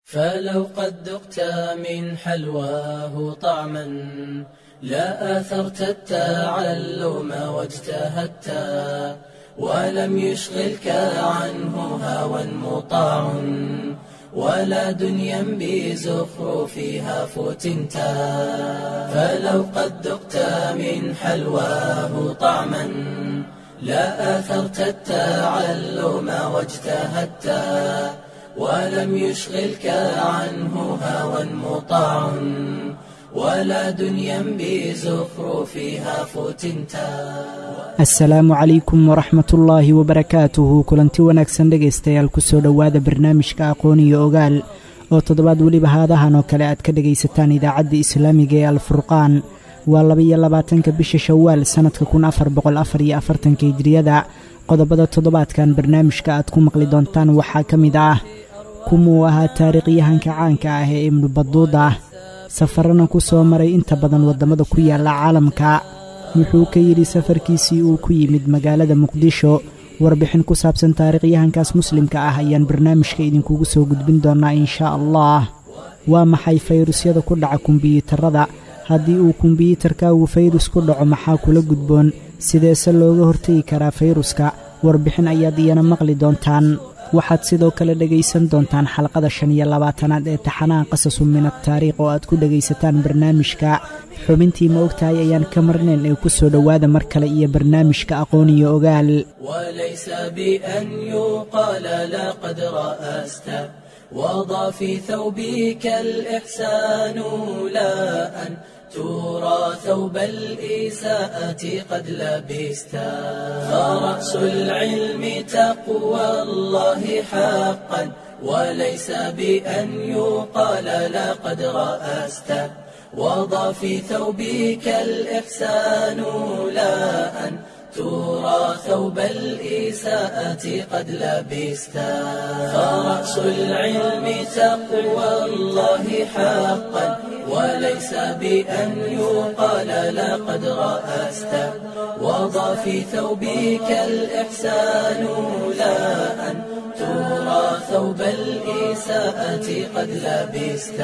فلو قد ذقت من حلواه طعما لا آثرت التعلم واجتهدت ولم يشغلك عنه هوى مطاع ولا دنيا بزخرفها فتنت فلو قد ذقت من حلواه طعما لا آثرت التعلم واجتهدت ولم يشغلك عنه هوى مطاع ولا دنيا بزخرفها فتنتا asalaamu calaykum waraxmat ullaahi wabarakaatuhu kulanti wanaagsan dhegaystayaal kusoo dhowaada barnaamijka aqoon iyo ogaal oo toddobaad weliba haadahan oo kale aad ka dhegaysataan idaacadda islaamiga ee alfurqaan waa labaiyo labaatanka bisha shawaal sannadka kun afar boqol afar iyo afartanka hijriyada qodobada toddobaadkan barnaamijka aad ku maqli doontaan waxaa ka mid ah kumuu ahaa taariikhyahanka caanka ah ee ibnu baduuda safarana ku soo maray inta badan waddamada ku yaalla caalamka wuxuu ka yidhi safarkiisii uu ku yimid magaalada muqdisho warbixin ku saabsan taariikhyahankaas muslimka ah ayaan barnaamijka idinkugu soo gudbin doonnaa inshaa allah waa maxay fayrusyada ku dhaca kumbiyuutarada haddii uu kumbiyuutarkaagu fayrus ku dhaco maxaa kula gudboon sideese looga hortegi karaa fayruska warbixin ayaad iyana maqli doontaan waxaad sidoo kale dhegaysan doontaan xalqada shan iyo labaatanaad ee taxanaha qasasu min ataariikh oo aad ku dhegaysataan barnaamijka xubintii ma ogtahay ayaan ka marnayn ee ku soo dhowaada mar kale iyo barnaamijka aqoon iyo ogaal وليس بأن يقال لقد رأست وضع في ثوبك الإحسان لا أن ترى ثوب الإساءة قد لبست فرأس العلم تقوى الله حقا وليس بأن يقال لقد رأست وضع في ثوبك الإحسان لا أن ترى ثوب الإساءة قد لبست فرأس العلم تقوى الله حقا وليس بأن يقال لقد رأست وضع في ثوبك الإحسان لا أن ترى ثوب الإساءة قد لبست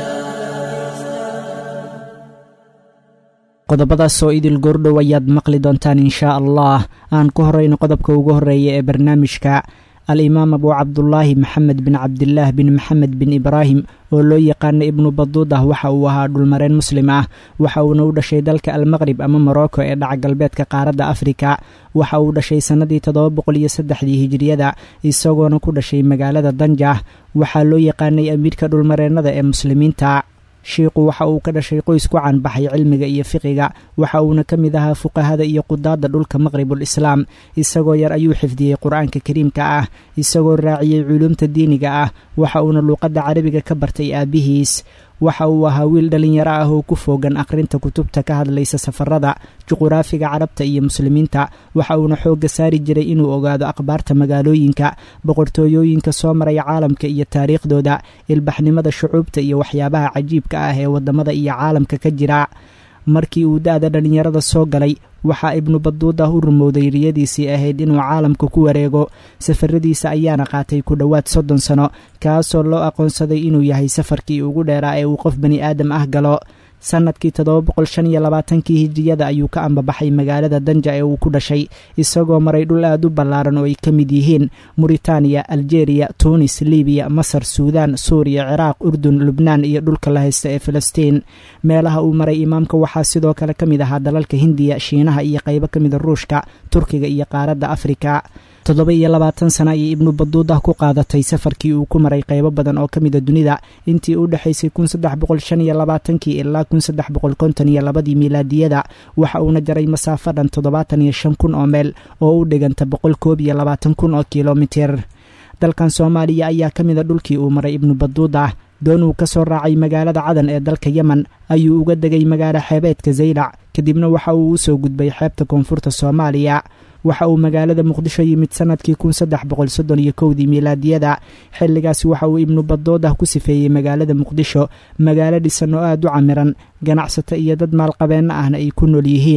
qodobadaas oo idil goordhow ayaad maqli doontaan inshaa allah aan ku horrayno qodobka ugu horreeya ee barnaamijka al-imaam abuu cabdulaahi maxamed bin cabdilaah bin maxamed bin ibraahim oo loo yaqaana ibnu baduudah waxa uu ahaa dhulmareen muslim ah waxa uuna u dhashay dalka almaqrib ama morocco ee dhaca galbeedka qaaradda afrika waxa uu dhashay sannadii toddoba boqol iyo saddexdii hijiriyada isagoona ku dhashay magaalada danjah waxaa loo yaqaanay amiirka dhulmareennada ee muslimiinta shiikhu waxa uu ka dhashay qoys ku caanbaxay cilmiga iyo fiqiga waxa uuna ka mid ahaa fuqahada iyo qudaadda dhulka maqribul islaam isagoo yar ayuu xifdiyey qur-aanka kariimka ah isagoo raaciyey culuumta diiniga ah waxa uuna luuqadda carabiga ka bartay aabbihiis waxa uu ahaa wiil dhallinyaro ah oo ku foogan akhrinta kutubta ka hadlaysa safarada juquraafiga carabta iyo muslimiinta waxa uuna xoogga saari jiray inuu ogaado akhbaarta magaalooyinka boqortooyooyinka soo maraya caalamka iyo taariikhdooda ilbaxnimada shucuubta iyo waxyaabaha cajiibka ah ee waddamada iyo caalamka ka jira markii uu da-da dhallinyarada soo galay waxaa ibnu baduudah u rumowday riyadiisii ahayd inuu caalamka ku wareego safaradiisa ayaana qaatay ku dhowaad soddon sano kaasoo loo aqoonsaday inuu yahay safarkii ugu dheeraa ee uu qof bani aadam ah galo sannadkii toddoba boqol shan iyo labaatankii hijiriyada ayuu ka ambabaxay magaalada danja ee uu ku dhashay isagoo maray dhul aad u ballaaran oo ay ka mid yihiin muritaaniya aljeeriya tuunis libiya masar suudaan suuriya ciraaq urdun lubnaan iyo dhulka la haysta ee filistiin meelaha uu maray imaamka waxaa sidoo kale ka mid ahaa dalalka hindiya shiinaha iyo qaybo ka mida ruushka turkiga iyo qaaradda afrika toddoba iyo labaatan sana ayay ibnu baduudah ku qaadatay safarkii uu ku maray qaybo badan oo ka mida dunida intii u dhexaysay kun saddex boqol shan iyo labaatankii ilaa kun saddex boqol konton iyo labadii miilaadiyada waxa uuna jaray masaafo dhan toddobaatan iyo shan kun oo meel oo u dhiganta boqol koob iyo labaatan kun oo kilomitir dalkan soomaaliya ayaa ka mida dhulkii uu maray ibnu baduudah doon uu ka soo raacay magaalada cadan ee dalka yemen ayuu uga degay magaalo xeebeedka zaylac kadibna waxa uu u soo gudbay xeebta koonfurta soomaaliya waxa uu magaalada muqdisho yimid sanadkii kun saddex boqol soddon iyo kowdii miilaadiyada xilligaasi waxa uu ibnu badoodah ku sifeeyey magaalada muqdisho magaalo dhisan oo aad u camiran ganacsato iyo dad maalqabeenno ahna ay ku nool yihiin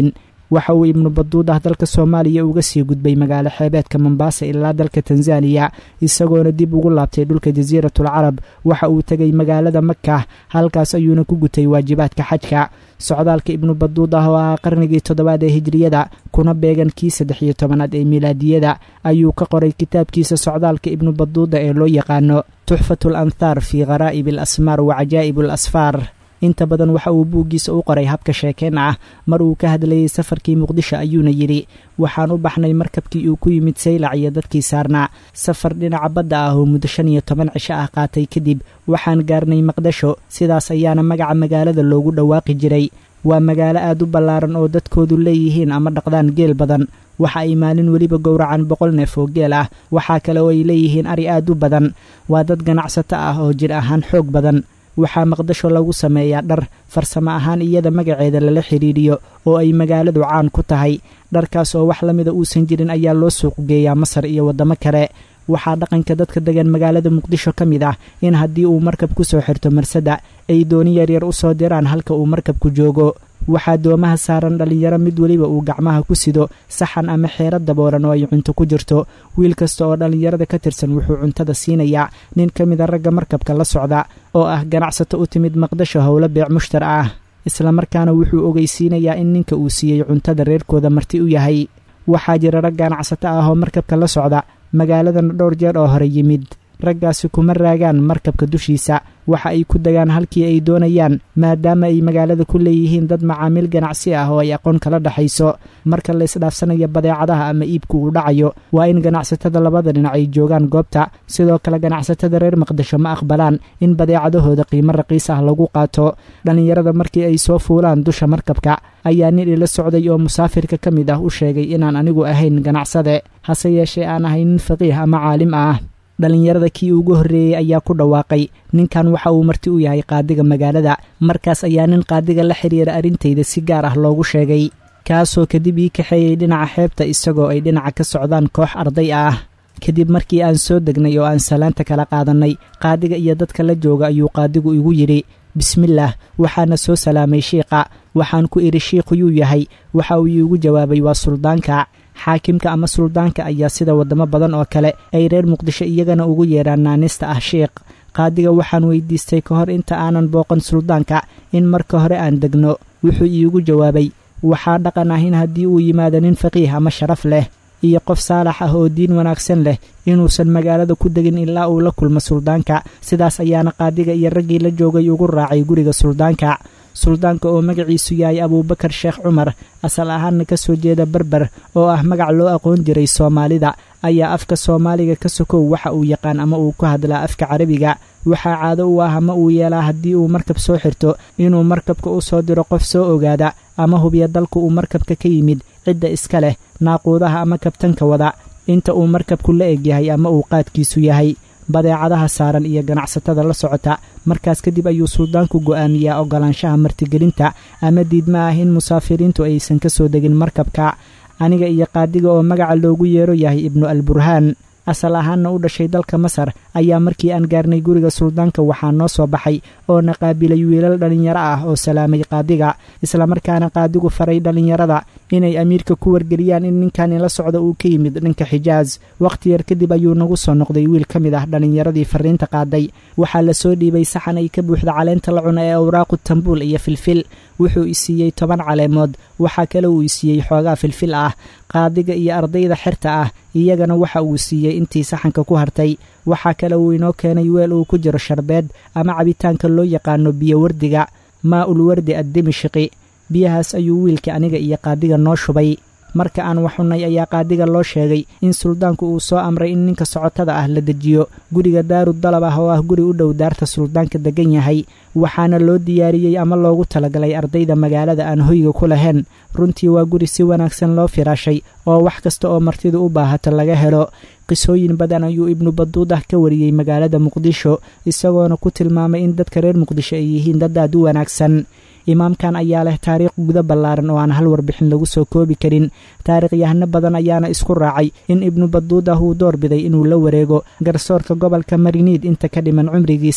waxa uu ibnu baduudah dalka soomaaliya uga sii gudbay magaalo xeebeedka mombaasa ilaa dalka tanzaniya isagoona dib ugu laabtay dhulka jasiiratul carab waxa uu tegay magaalada maka halkaas ayuuna ku gutay waajibaadka xajka socdaalka ibnu baduudah oo ahaa qarnigii toddobaad ee hijriyada kuna beegan kii saddex iyo tobanaad ee milaadiyada ayuu ka qoray kitaabkiisa socdaalka ibnu baduuda ee loo yaqaano tuxfatu al anthaar fii kharaa'ib al asmaar wa cajaa'ib al asfaar inta badan waxa uu buuggiisa u qoray habka sheekeen ah mar uu ka hadlayey safarkii muqdisho ayuuna yidhi waxaan u baxnay markabkii uu ku yimid saylac iyo dadkii saarnaa safar dhinaca badda ah oo muddo shan iyo toban cisho ah qaatay kadib waxaan gaarnay maqdasho sidaas ayaana magaca magaalada loogu dhawaaqi jiray waa magaalo aad u ballaaran oo dadkoodu leeyihiin ama dhaqdaan geel badan waxa ay maalin weliba gowracaan boqol neef oo geel ah waxaa kale oo ay leeyihiin ari aad u badan waa dad ganacsato ah oo jir ahaan xoog badan waxaa maqdasho lagu sameeyaa dhar farsamo ahaan iyada magaceeda lala xidhiidhiyo oo ay magaaladu caan ku tahay dharkaas oo wax la mida uusan jirin ayaa loo suuq geeyaa masar iyo waddamo kale waxaa dhaqanka dadka degan magaalada muqdisho ka mid ah in haddii uu markab ku soo xirto marsada ay dooni yaryar u soo diraan halka uu markabku joogo waxaa doomaha saaran dhallinyaro mid weliba uu gacmaha ku sido saxan ama xeero daboolan oo ay cunto ku jirto wiil kasta oo dhallinyarada ka tirsan wuxuu cuntada siinayaa nin ka mida ragga markabka la socda oo ah ganacsato u timid maqdasho howlo beec mushtar ah islamarkaana wuxuu ogeysiinayaa in ninka uu siiyey cuntada reerkooda marti u yahay waxaa jira rag ganacsato ah oo markabka la socda magaaladana dhowr jeer oo hore yimid raggaasi kuma raagaan markabka dushiisa waxa ay ku degaan halkii ay doonayaan maadaama ay magaalada ku leeyihiin dad macaamiil ganacsi ah oo ay aqoon kala dhexayso marka la isdhaafsanaya badeecadaha ama iibku uu dhacayo waa in ganacsatada labada dhinac ay joogaan goobta sidoo kale ganacsatada reer maqdisho ma aqbalaan in badeecadahooda qiimo raqiis ah lagu qaato dhallinyarada markii ay soo fuulaan dusha markabka ayaa nin ila socday oo musaafirka ka mid ah u sheegay inaan anigu ahayn ganacsade hase yeeshee aan ahay nin faqiih ama caalim ah dhallinyarada kii ugu horreeyey ayaa ku dhawaaqay ninkan waxa uu marti u yahay qaadiga magaalada markaas ayaa nin qaadiga la xidhiira arrintayda si gaar ah loogu sheegay kaasoo kadib ii kaxeeyey dhinaca xeebta isagoo ay dhinaca ka socdaan koox arday ah kadib markii aan soo degnay oo aan salaanta kala qaadannay qaadiga iyo dadka la jooga ayuu qaadigu igu yidhi bismillaah waxaana soo salaamay shiikha waxaan ku idhi shiikhuyuu yahay waxa uu iigu jawaabay waa suldaanka xaakimka ama suldaanka ayaa sida waddamo badan oo kale ay reer muqdisho iyagana ugu yeedhaan naanista ah shiikh qaadiga waxaan weydiistay ka hor inta aanan booqan suldaanka in marka hore aan degno wuxuu iigu jawaabay waxaa dhaqan ah in haddii uu yimaado nin faqiih ama sharaf leh iyo qof saalax ah oo diin wanaagsan leh inuusan magaalada ku degin ilaa uu la kulmo suldaanka sidaas ayaana qaadiga iyo raggii la joogay ugu raacay guriga suldaanka suldaanka oo magaciisu yahay abuubakar sheekh cumar asal ahaanna ka soo jeeda berber oo ah magac loo aqoon jiray soomaalida ayaa afka soomaaliga ka sokow waxa uu yaqaan ama uu ku hadlaa afka carabiga waxaa caado u ah ama uu yeelaa haddii uu markab soo xirto inuu markabka u soo diro qof soo ogaada ama hubiya dalku uu markabka ka yimid cidda iska leh naaquudaha ama kabtanka wada inta uu markabku la egyahay ama uu qaadkiisu yahay badeecadaha saaran iyo ganacsatada la socota markaas kadib ayuu suldaanku go'aamiyaa oggolaanshaha martigelinta ama diidma ah in musaafiriintu aysan ka soo degin markabka aniga iyo qaadiga oo magaca loogu yeero yahay ibnu alburhaan asal ahaanna u dhashay dalka masar ayaa markii aan gaarnay guriga suldaanka waxaa noo soo baxay oo na qaabilay wiilal dhallinyaro ah oo salaamay qaadiga islamarkaana qaadigu faray dhallinyarada inay amiirka ku wargeliyaan in ninkan ila socda uu ka yimid dhanka xijaas wakhti yar kadib ayuu nagu soo noqday wiil ka mid ah dhallinyaradii farriinta qaaday waxaa la soo dhiibay saxan ay ka buuxda caleenta la cuna ee awraaqu tambuul iyo filfil wuxuu isiiyey toban caleemood waxaa kale uu isiiyey xoogaa filfil ah qaadiga iyo ardayda xerta ah iyagana waxa uu siiyey intii saxanka ku hartay waxaa kale uu inoo keenay weel uu ku jiro sharbeed ama cabitaanka loo yaqaano biyo wardiga maa ul wardi addimishqi biyahaas ayuu wiilka aniga iyo qaadiga noo shubay marka aan waxunnay ayaa qaadiga loo sheegay in suldaanku uu soo amray in ninka socotada ah la dejiyo guriga daaru dalab ah oo ah guri u dhow daarta suldaanka degan yahay waxaana loo diyaariyey ama loogu talagalay ardayda magaalada aan hoyga ku lahayn runtii waa guri si wanaagsan loo firaashay oo wax kasta oo martidu u baahato laga helo qisooyin badan ayuu ibnu baduudah ka wariyey magaalada muqdisho isagoona ku tilmaamay in dadka reer muqdisho ay yihiin dad aad u wanaagsan imaamkan ayaa leh taariikh guda ballaaran oo aan hal warbixin lagu soo koobi karin taariikhyahano badan ayaana isku raacay in ibnu baduudah uu door biday inuu la wareego garsoorka gobolka mariniid inta ka dhiman cumrigiisa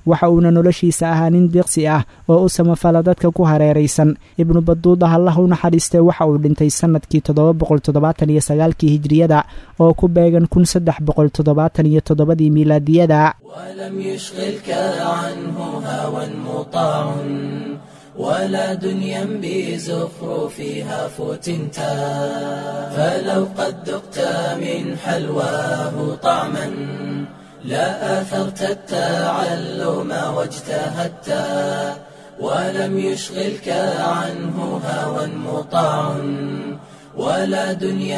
waxa uuna noloshiisa ahaa nin diiqsi ah oo u samafala dadka ku hareeraysan ibnu baduuda allah u naxariistee waxa uu dhintay sannadkii toddoba boqol toddobaatan iyo sagaalkii hijriyada oo ku beegan kun saddex boqol toddobaatan iyo toddobadii miilaadiyada ولم يشغلك عنه هوى مطاع ولا دنيا بزخرفها فتنتا فلو قد ذقت من حلواه طعما لا آثرت التعلم واجتهدت ولم يشغلك عنه هوى مطاع ولا دنيا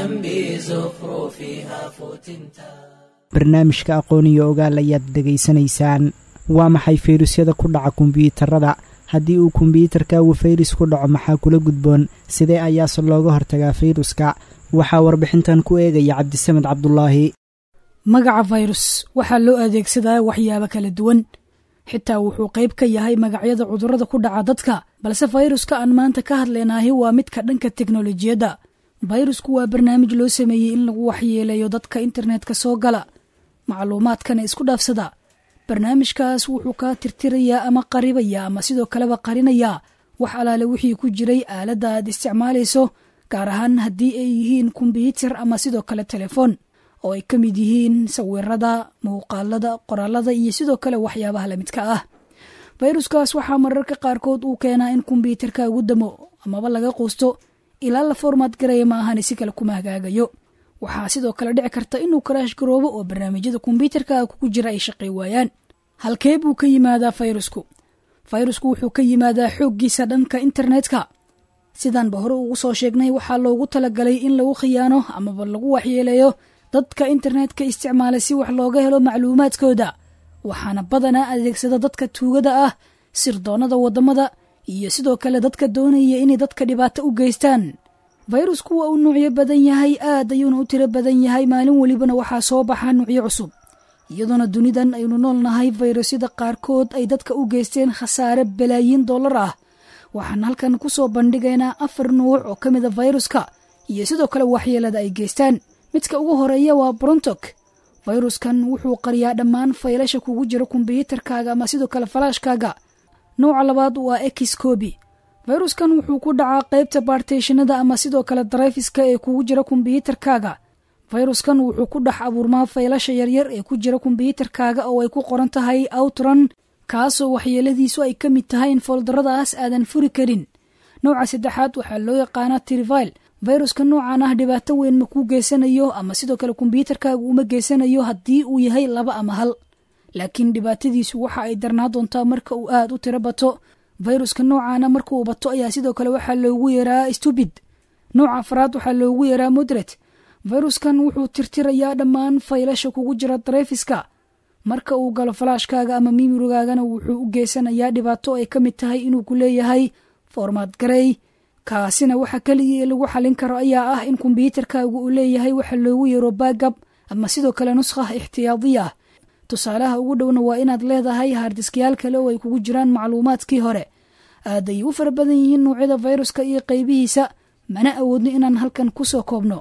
بزخرفها فتنتا barnaamijka aqoon iyo ogaal ayaad dhegaysanaysaan waa maxay fayrusyada ku dhaca kombiyuutarada haddii uu kombiyuutarkaagu fayrus ku dhaco maxaa kula gudboon sidee ayaase looga hortagaa fayruska waxaa warbixintan ku eegaya cabdisamed cabdulaahi magaca fayrus waxaa loo adeegsadaa waxyaabo kala duwan xitaa wuxuu qayb ka yahay magacyada cudurrada ku dhaca dadka balse fayruska aan maanta ka hadlaynaahi waa midka dhanka teknolojiyadda fayrusku waa barnaamij loo sameeyey in lagu waxyeeleeyo dadka internetka soo gala macluumaadkana isku dhaafsada barnaamijkaas wuxuu kaa tirtirayaa ama qaribaya ama sidoo kaleba qarinayaa wax alaale wixii ku jiray aaladda aad isticmaalayso gaar ahaan haddii ay yihiin kombyuutar ama sidoo kale telefoon oo ay ka mid yihiin sawirada muuqaalada qoraalada iyo sidoo kale waxyaabaha lamidka ah fayruskaas waxaa mararka qaarkood uu keenaa in kombyuutarka ugu damo amaba laga quusto ilaa la formaad garaya ma ahani si kale kuma hagaagayo waxaa sidoo kale dhici karta inuu karaash garoobo oo barnaamijyada kombyuutarka kugu jira ay shaqay waayaan halkee buu ka yimaadaa fayrusku fayrusku wuxuu ka yimaadaa xooggiisa dhanka internetka sidaanba hore ugu soo sheegnay waxaa loogu talagalay in lagu khiyaano amaba lagu waxyeeleeyo dadka internetka isticmaala si wax looga helo macluumaadkooda waxaana badanaa adeegsada dadka tuugada ah sirdoonnada waddamada iyo sidoo kale dadka doonaya inay dadka dhibaato u geystaan fayrusku waa uu nuucyo badan yahay aad ayuuna u tiro badan yahay maalin welibana waxaa soo baxa nuucyo cusub iyadoona dunidan aynu nool nahay fayrusyada qaarkood ay dadka u geysteen khasaare balaayiin dollar ah waxaan halkan ku soo bandhigaynaa afar nuuc oo ka mida fayruska iyo sidoo kale waxyeelada ay geystaan midka ugu horeeya waa brontok fayruskan wuxuu qariyaa dhammaan faylasha kugu jira kombyuutarkaaga ama sidoo kale falaashkaaga nuuca labaad waa excobi fayruskan wuxuu ku dhacaa qaybta baarteyshanada ama sidoo kale darayfiska ee kugu jira kombyuutarkaaga fayruskan wuxuu ku dhex abuurmaa faylasha yaryar ee ku jira kombyuutarkaaga oo ay ku qoran tahay outran kaasoo waxyeeladiisu ay ka mid tahay in fooldaradaas aadan furi karin nooca saddexaad waxaa loo yaqaanaa trivile fayruska noocan ah dhibaato weyn ma kuu geysanayo ama sidoo kale kombyuutarkaaga uma geysanayo haddii uu yahay laba ama hal laakiin dhibaatadiisu waxa ay darnaa doontaa marka uu aad u tiro bato fayruska noocaana marka uu bato ayaa sidoo kale waxaa loogu yeeraa stubid nooca afraad waxaa loogu yeeraa modret fayruskan wuxuu tirtirayaa dhammaan faylasha kugu jira dareefiska marka uu galo falaashkaaga ama mimirogaagana wuxuu u geysanayaa dhibaato ay ka mid tahay inuu ku leeyahay formaad garey kaasina waxa keliya ee lagu xalin karo ayaa ah in kombyuutarkaagu uu leeyahay waxa loogu yeero baagab ama sidoo kale nuskha ixtiyaadiya tusaalaha ugu dhowna waa inaad leedahay haardiskyaal kale oo ay kugu jiraan macluumaadkii hore aad ay u fara badan yihiin nuucyada fayruska iyo qaybihiisa mana awoodno inaan halkan ku soo koobno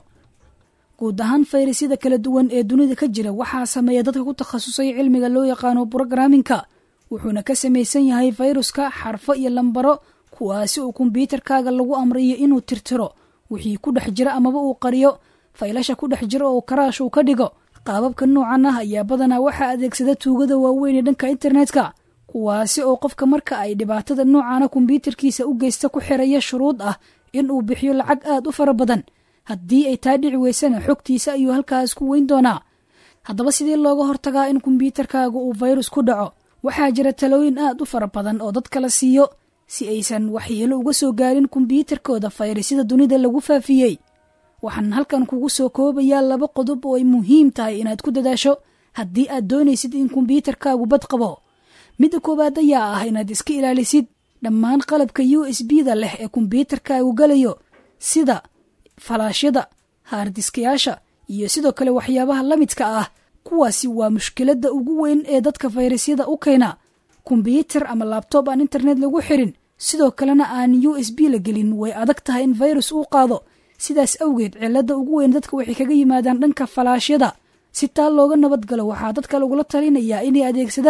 guud ahaan fayrasyada kala duwan ee dunida ka jira waxaa sameeya dadka ku takhasusay cilmiga loo yaqaano brograminka wuxuuna ka samaysan yahay fayruska xarfo iyo lambaro kuwaasi oo kombyuutarkaaga lagu amrayo inuu tirtiro wixii ku dhex jira amaba uu qariyo faylasha ku dhex jira oo karaash uu ka dhigo qaababka noocan ah ayaa badanaa waxaa adeegsada tuugada waaweyn ee dhanka internetka kuwaasi oo qofka marka ay dhibaatada noocana kombyuutarkiisa u geysta ku xiraya shuruud ah in uu bixiyo lacag aad u fara badan haddii ay taa dhici weysana xogtiisa ayuu halkaas ku weyn doonaa haddaba sidii looga hortagaa in kombyuutarkaaga uu fayrus ku dhaco waxaa jira talooyin aad u fara badan oo dadka la siiyo si aysan waxyeelo uga soo gaarin kombyuutarkooda fayrasyada dunida lagu faafiyey waxaan halkan kugu soo koobayaa laba qodob oo ay muhiim tahay inaad ku dadaasho haddii aad doonaysid in kombyuutarkaagu bad qabo midda koowaad ayaa ah inaad iska ilaalisid dhammaan qalabka u s b da leh ee kombyuutarkaagu galayo sida falaashyada haardiskayaasha iyo sidoo kale waxyaabaha la midka ah kuwaasi waa mushkiladda ugu weyn ee dadka fayrasyada u keena kombyuutar ama laabtoob aan internet lagu xirin sidoo kalena aan u s b la gelin way adag tahay in fayrus uu qaado sidaas awgeed cilada ugu weyn dadka waxay kaga yimaadaan dhanka falaashyada si taa looga nabad galo waxaa dadka lagula talinayaa inay adeegsadaan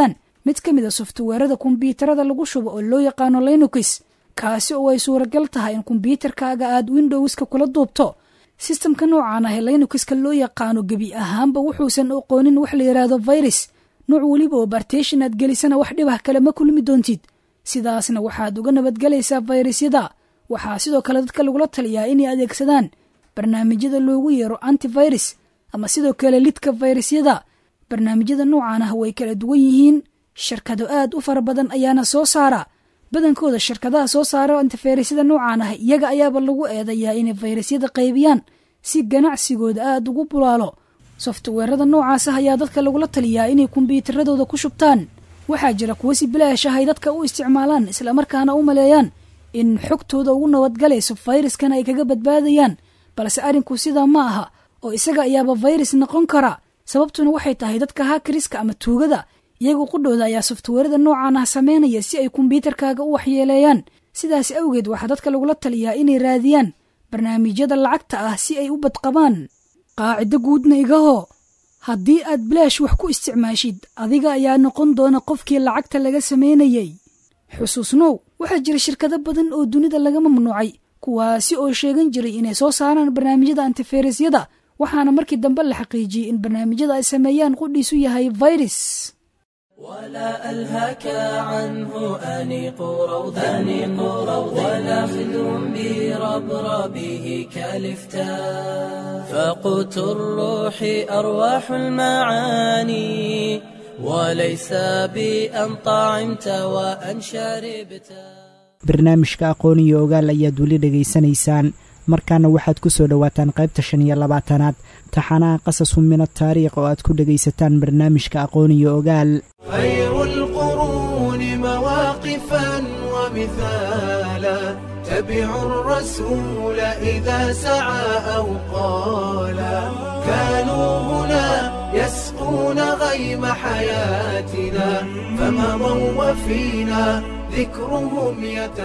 mid ka mid a softweerada kombyuutarada lagu shubo oo loo yaqaano linux kaasi oo ay suuragal tahay in kombyuutarkaaga aad windowska kula duubto sistamka noocan ah ee linuxka loo yaqaano gebi ahaanba wuxuusan aqoonin wax la yidhaahdo virus nooc weliba oo bartation aad gelisana wax dhibah kale ma kulmi doontid sidaasna waxaad uga nabadgelaysaa fayrasyada waxaa sidoo kale dadka lagula taliyaa inay adeegsadaan barnaamijyada loogu yeero antivirus ama sidoo kale lidka fayrasyada barnaamijyada noocan ah way kala duwan yihiin shirkado aad u fara badan ayaana soo saara badankooda shirkadaha soo saara antifayrasyada noocan ah iyaga ayaaba lagu eedayaa inay fayrasyada qaybiyaan si ganacsigooda aad ugu bulaalo softweerada noocaas ah ayaa dadka lagula taliyaa inay kombyuutaradooda ku shubtaan waxaa jira kuwo si bilaash ah ay dadka u isticmaalaan islamarkaana u maleeyaan in xogtooda ugu nabadgalayso fayraskana ay kaga badbaadayaan balse arrinku sidaa ma aha oo isaga ayaaba fayrus noqon kara sababtuna waxay tahay dadka hakariska ama tuugada iyagoo qudhooda ayaa softweerada noocan ah sameynaya si ay kombyuutarkaaga u waxyeeleeyaan sidaas awgeed waxaa dadka lagula taliyaa inay raadiyaan barnaamijyada lacagta ah si ay u badqabaan qaacido guudna igahoo haddii aad bilaash wax ku isticmaashid adiga ayaa noqon doona qofkii lacagta laga sameynayay xusuusnow waxaa jira shirkado badan oo dunida laga mamnuucay kuwaasi oo sheegan jiray inay soo saaraan barnaamijyada antifayrasyada waxaana markii dambe la xaqiijiyey in barnaamijyada ay sameeyaan qudhiisu yahay virus ولا ألهاك عنه أنيق روض أنيق روض ولا خذ بربربه كالفتاء فقوت الروح أرواح المعاني وليس بأن طعمت وأن شربت barnaamijka aqoon iyo ogaal ayaad weli dhegaysanaysaan markaana waxaad ku soo dhowaataan qaybta shan iyo labaatanaad taxanaha qasasu min ataariikh oo aad ku dhegaysataan barnaamijka aqoon iyo ogaal خير القرون مواقفا ومثالا تبع الرسول إذا سعى أو قالا كانوا هنا يسقون غيم حياتنا فمضوا وفينا ذكرهم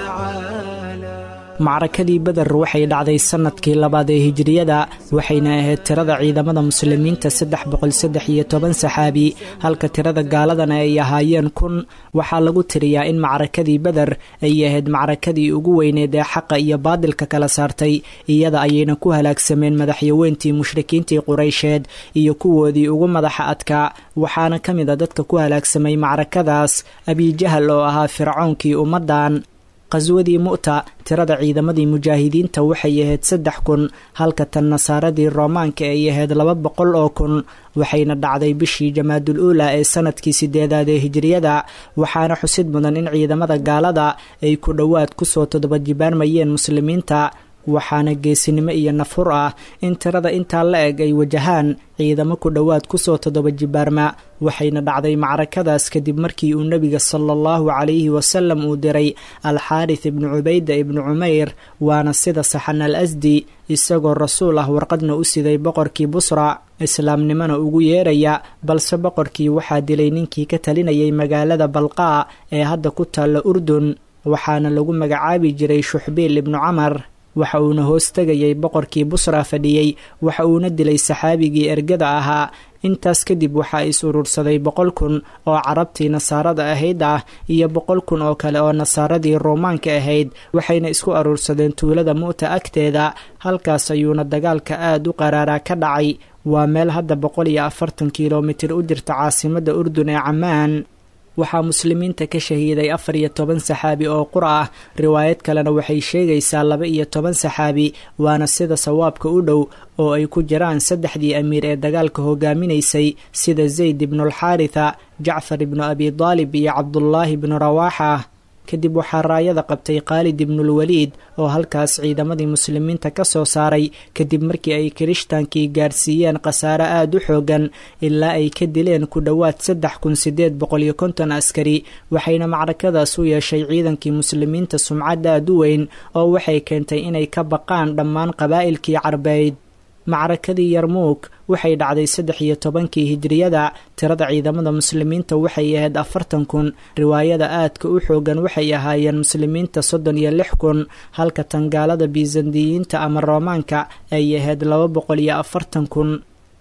يتعالى macrakadii beder waxay dhacday sannadkii labaad ee hijiriyada waxayna ahayd tirada ciidamada muslimiinta saddex boqol saddex iyo toban saxaabi halka tirada gaaladana ay ahaayeen kun waxaa lagu tiriyaa in macrakadii beder ay ahayd macrakadii ugu weyneed ee xaqa iyo baadilka kala saartay iyada ayayna ku halaagsameen madaxyaweyntii mushrikiintii quraysheed iyo kuwoodii ugu madaxa adkaa waxaana ka mid a dadka ku halaagsamay macrakadaas abijahal oo ahaa fircoonkii ummaddan qaswadii mu'ta tirada ciidamadii mujaahidiinta waxay ahayd saddex kun halka tan nasaaradii roomaanka ay ahayd laba boqol oo kun waxayna dhacday bishii jamaadul uula ee sanadkii sideedaad ee hijiriyada waxaana xusid mudan in ciidamada gaalada ay ku dhowaad kusoo todobajibaarmayeen muslimiinta waxaana geesinimo iyo nafhur ah in tirada intaa la eg ay wajahaan ciidamo ku dhowaad kusoo toddoba jibaarma waxayna dhacday macrakadaas kadib markii uu nebiga sala allahu calayhi wasalam uu diray alxaaris ibnu cubayda ibnu cumayr waana sida saxan al asdi isagoo rasuul ah warqadna u siday boqorkii busra islaamnimona ugu yeeraya balse boqorkii waxaa dilay ninkii ka talinayay magaalada balqaa ee hadda ku taalla urdun waxaana lagu magacaabi jiray shuxbiil ibnu camar waxa uuna hoos tegayay boqorkii busra fadhiyey waxa uuna dilay saxaabigii ergada ahaa intaas kadib waxaa is urursaday boqol kun oo carabtii nasaarada ahayd ah iyo boqol kun oo kale oo nasaaradii ruumaanka ahayd waxayna isku aruursadeen tuulada mu'ta agteeda halkaas ayuuna dagaalka aad u qaraaraa ka dhacay waa meel hadda boqol iyo afartan kilomitir u jirta caasimadda urdun ee camaan waxaa muslimiinta ka shahiiday afar iyo toban saxaabi oo qura ah riwaayad kalena waxay sheegaysaa laba iyo toban saxaabi waana sida sawaabka u dhow oo ay ku jiraan saddexdii amiir ee dagaalka hogaaminaysay sida zayd ibnualxaaritha jacfar ibnu abi daalib iyo cabdullaahi ibnu rawaaxa kadib waxaa raayada qabtay khaalid ibnulwaliid oo halkaas ciidamadii muslimiinta ka soo saaray kadib markii ay kirishtankii gaarsiiyeen khasaare aad u xoogan ilaa ay ka dileen ku dhowaad saddex kun sideed boqol iyo konton askari waxayna macrakadaas u yeeshay ciidankii muslimiinta sumcad aad u weyn oo waxay keentay inay ka baqaan dhammaan qabaa'ilkii carbeyd macrakadii yarmuug waxay dhacday saddex iyo tobankii hijiriyada tirada ciidamada muslimiinta waxay ahayd afartan kun riwaayada aadka u xoogan waxay ahaayeen muslimiinta soddon iyo lix kun halka tangaalada bisandiyiinta ama roomaanka ay ahayd laba boqol iyo afartan kun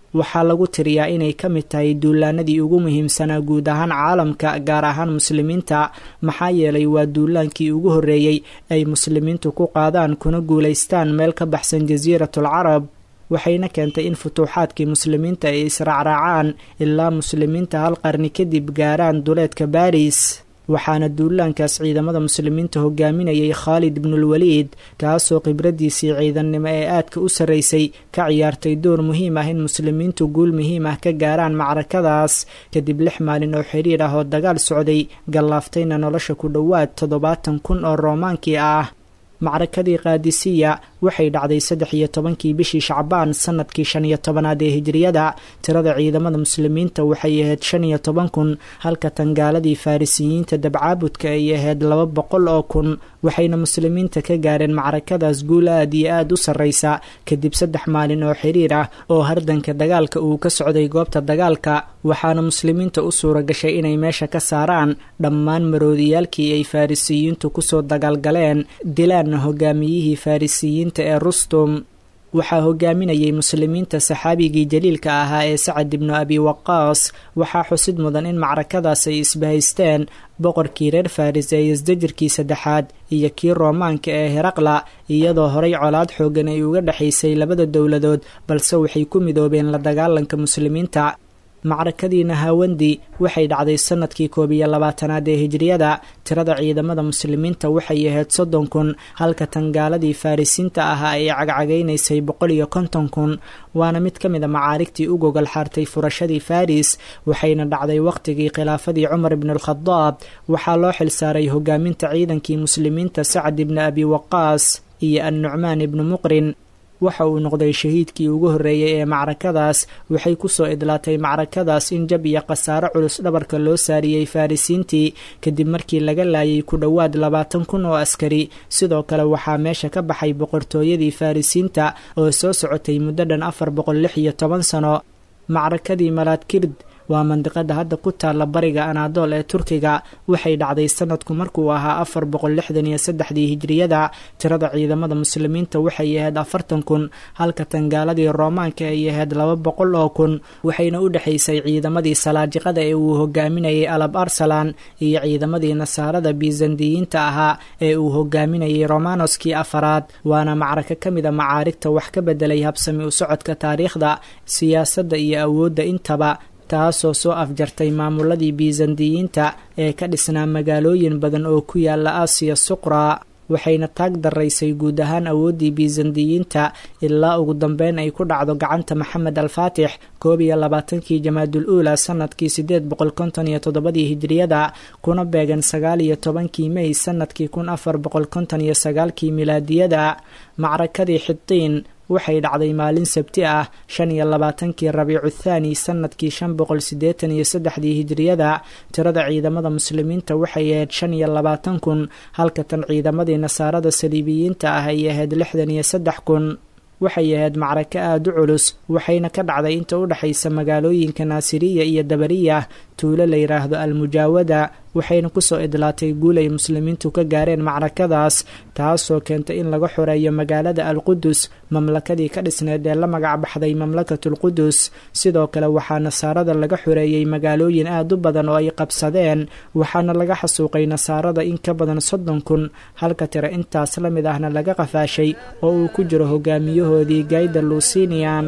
waxaa lagu tiriyaa inay ka mid tahay duulaanadii ugu muhiimsanaa guud ahaan caalamka gaar ahaan muslimiinta maxaa yeelay waa duulaankii ugu horreeyey ay muslimiintu ku qaadaan kuna guulaystaan meel ka baxsan jasiiratul carab waxayna keentay in futuuxaadkii muslimiinta ay israacraacaan ilaa muslimiinta hal qarni kadib gaaraan duleedka baris waxaana duulaankaas ciidamada muslimiinta hogaaminayay khaalid ibnulwaliid kaasoo khibraddiisii ciidannimo ee aadka u sarraysay ka ciyaartay door muhiim ah in muslimiintu guul muhiim ah ka gaaraan macrakadaas kadib lix maalin oo xidhiir ah oo dagaal socday gallaaftayna nolosha ku dhowaad toddobaatan kun oo roomaankii ah macrakadii kaadisiya waxay dhacday saddex iyo tobankii bishii shacbaan sanadkii shan iyo tobanaad ee hijriyada tirada ciidamada muslimiinta waxay ahayd shan iyo toban kun halka tangaaladii farisiyiinta dabcaabudka ay ahayd laba boqol oo kun waxayna muslimiinta ka gaareen macrakadaas guul aad iyo aad u sarraysa kadib saddex maalin oo xiriir ah oo hardanka dagaalka uu ka socday goobta dagaalka waxaana muslimiinta u suura gashay inay meesha ka saaraan dhammaan maroodiyaalkii ay farisiyiintu kusoo dagaalgaleen dilaanna hogaamiyihii farisiyiinta ee rustum waxaa hogaaminayay muslimiinta saxaabigii jaliilka ahaa ee sacad ibnu abi waqaas waxaa xusid mudan in macrakadaas ay isbahaysteen boqorkii reer faris ee isdajirkii saddexaad iyo kii roomaanka ee heraqla iyadoo horay colaad xoogan ay uga dhexaysay labada dowladood balse waxay ku midoobeen la dagaalanka muslimiinta macrakadii nahawandi waxay dhacday sanadkii koob iyo labaatanaad ee hijriyada tirada ciidamada muslimiinta waxay ahayd soddon kun halka tangaaladii farisiinta ahaa ay cagcagaynaysay boqol iyo konton kun waana mid ka mid a macaarigtii u gogol xaartay furashadii faris waxayna dhacday wakhtigii khilaafadii cumar ibnualkhadaab waxaa loo xilsaaray hogaaminta ciidankii muslimiinta sacd ibni abi waqaas iyo annucmaan ibnu muqrin waxa uu noqday shahiidkii ugu horreeyey ee macrakadaas waxay ku soo idlaatay macrakadaas in jab iyo khasaaro culus dhabarka loo saariyey farisiintii kadib markii laga laayay ku dhowaad labaatan kun oo askari sidoo kale waxaa meesha ka baxay boqortooyadii farisiinta oo soo socotay muddo dhan afar boqol lix iyo toban sano macrakadii malaadkird waa mandiqada hadda ku taalla bariga anaadool ee turkiga waxay dhacday sanadku markuu ahaa afar boqol lixdan iyo saddexdii hijriyada tirada ciidamada muslimiinta waxay ahayd afartan kun halka tangaaladii roomaanka ay ahayd laba boqol oo kun waxayna u dhexaysay ciidamadii salaajiqada ee uu hogaaminayay alab arsalan iyo ciidamadii nasaarada bisandiyiinta ahaa ee uu hogaaminayay romanoskii afaraad waana macraka ka mid a macaarigta wax ka bedelay habsami u socodka taariikhda siyaasadda iyo awoodda intaba taasoo soo afjartay maamuladii bisandiyiinta ee ka dhisnaa magaalooyin badan oo ku yaala aasiya suqra waxayna taag daraysay guud ahaan awooddii bisandiyiinta ilaa ugu dambeyn ay ku dhacdo gacanta maxamed alfaatix koob iyo labaatankii jamaadul uula sanadkii siddeed boqol konton iyo toddobadii hijriyada kuna beegan sagaal iyo tobankii mey sanadkii kun afar boqol konton iyo sagaalkii milaadiyada macrakadii xitiin waxay dhacday maalin sabti ah shan iyo labaatankii rabiicu thaani sanadkii shan boqol siddeetan iyo saddexdii hijriyada tirada ciidamada muslimiinta waxay ahayd shan iyo labaatan kun halka tan ciidamadii nasaarada saliibiyiinta ah ay ahayd lixdan iyo saddex kun waxay ahayd macrako aada u culus waxayna ka dhacday inta u dhexaysa magaalooyinka naasiriya iyo dabariya tuulo la yidhaahdo almujaawada waxayna kusoo idlaatay guul ay muslimiintu ka gaareen macrakadaas taasoo keentay in laga xoreeyo magaalada alqudus mamlakadii ka dhisneed ee la magac baxday mamlakatulqudus sidoo kale waxaa nasaarada laga xoreeyey magaalooyin aad u badan oo ay qabsadeen waxaana laga xasuuqay nasaarada in ka badan soddon kun halka tire intaas la mid ahna laga qafaashay oo uu ku jiro hogaamiyahoodii gayda luusinian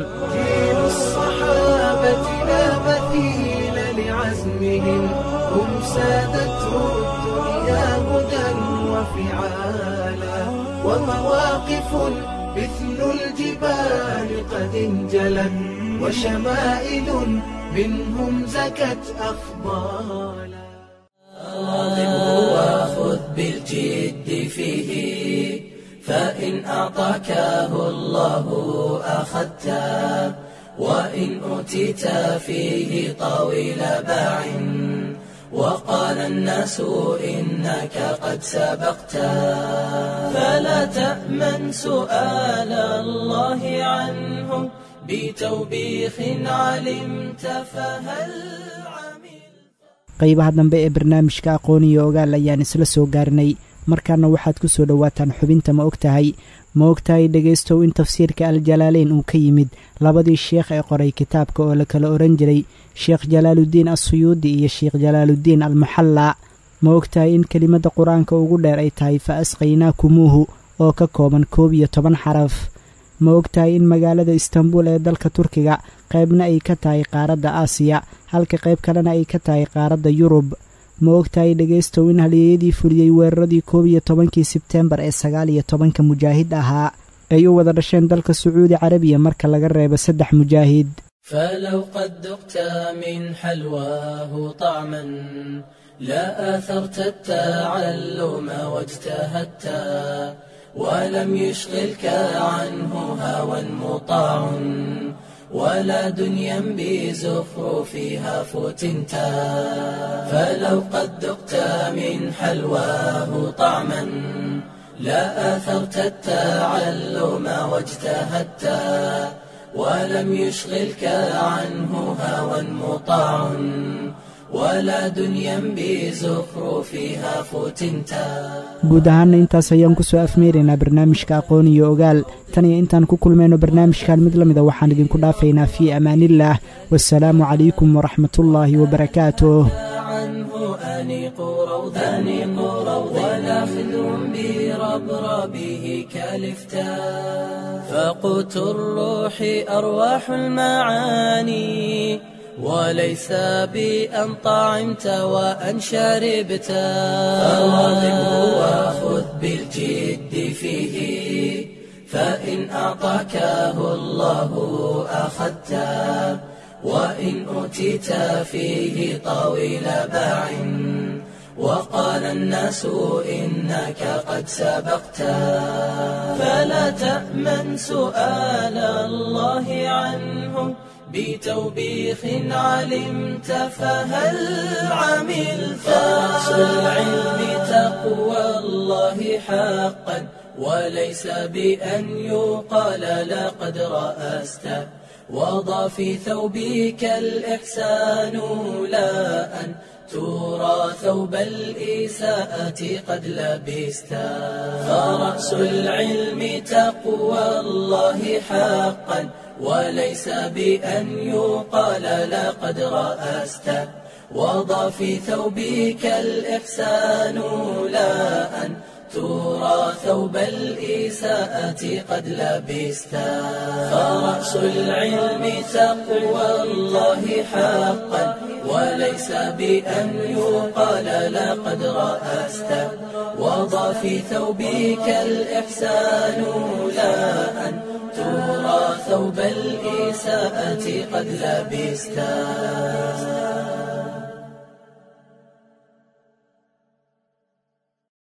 هم سادته الدنيا هدى وفعالا ومواقف مثل الجبال قد انجلت وشمائل منهم زكت أفضالا واظبه وخذ بالجد فيه فإن أعطاكه الله أخذته وإن أوتيت فيه طويل باع وقال الناس إنك قد سبقت فلا تأمن سؤال الله عنه بتوبيخ علمت فهل عمل qaybaha dambe ee barnaamijka aqoon iyo ogaal ayaan isla soo gaarnay markaana waxaad ku soo dhowaataan xubinta ma og tahay ma og tahay dhegaystow in tafsiirka aljalaaleyn uu ka yimid labadii sheekh ee qoray kitaabka oo la kala odhan jiray sheekh jalaaluddiin assuyuudi iyo sheekh jalaaluddiin almuxallaa ma og tahay in kelimadda qur-aanka ugu dheer ay tahay fa asqaynaakumuuhu oo ka kooban koob iyo toban xaraf ma og tahay in magaalada istanbul ee dalka turkiga qaybna ay ka tahay qaaradda aasiya halka qayb kalena ay ka tahay qaaradda yurub ma og tahay dhegaystow in halyeeyadii fuliyey weeraradii koob iyo tobankii sebteembar ee sagaal iyo tobanka mujaahid ahaa ay u wada dhasheen dalka sacuudi carabiya marka laga reebo saddex mujaahid فلو قد ذقت من حلواه طعما لا آثرت التعلم واجتهدت ولم يشغلك عنه هوى مطاع ولا دنيا بزخرفها فتنت فلو قد ذقت من حلواه طعما لا آثرت التعلم واجتهدت ولم يشغلك عنه هوى مطاع ولا دنيا بزخرفها فتنتا guud ahaana intaas ayaan ku soo afmeeraynaa barnaamijka aqoon iyo ogaal tan iyo intaan ku kulmayno barnaamijkan mid la mida waxaan idinku dhaafaynaa fii amaaniillaah wasalaamu calaykum waraxmatullaahi wabarakaatuh عنه أنيق روضا أنيق روضا ولا خذ بربربه كالفتاء فقوت الروح أرواح المعاني وليس بأن طعمت وأن شربت فواظبه وخذ بالجد فيه فإن أعطاكه الله أخذته وإن أوتيت فيه طويل باع وقال الناس إنك قد سبقت فلا تأمن سؤال الله عنه بتوبيخ علمت فهل عملت فرأس العلم تقوى الله حقا وليس بأن يقال لقد رأست وضع في ثوبك الإحسان لا أن ترى ثوب الإساءة قد لبست فرأس العلم تقوى الله حقا وليس بأن يقال لقد رأست وضع في ثوبك الإحسان لا أن ترى ثوب الإساءة قد لبست فرأس العلم تقوى الله حقا وليس بأن يقال لقد رأست وضع في ثوبك الإحسان لا أن ترى ثوب الإساءة قد لبست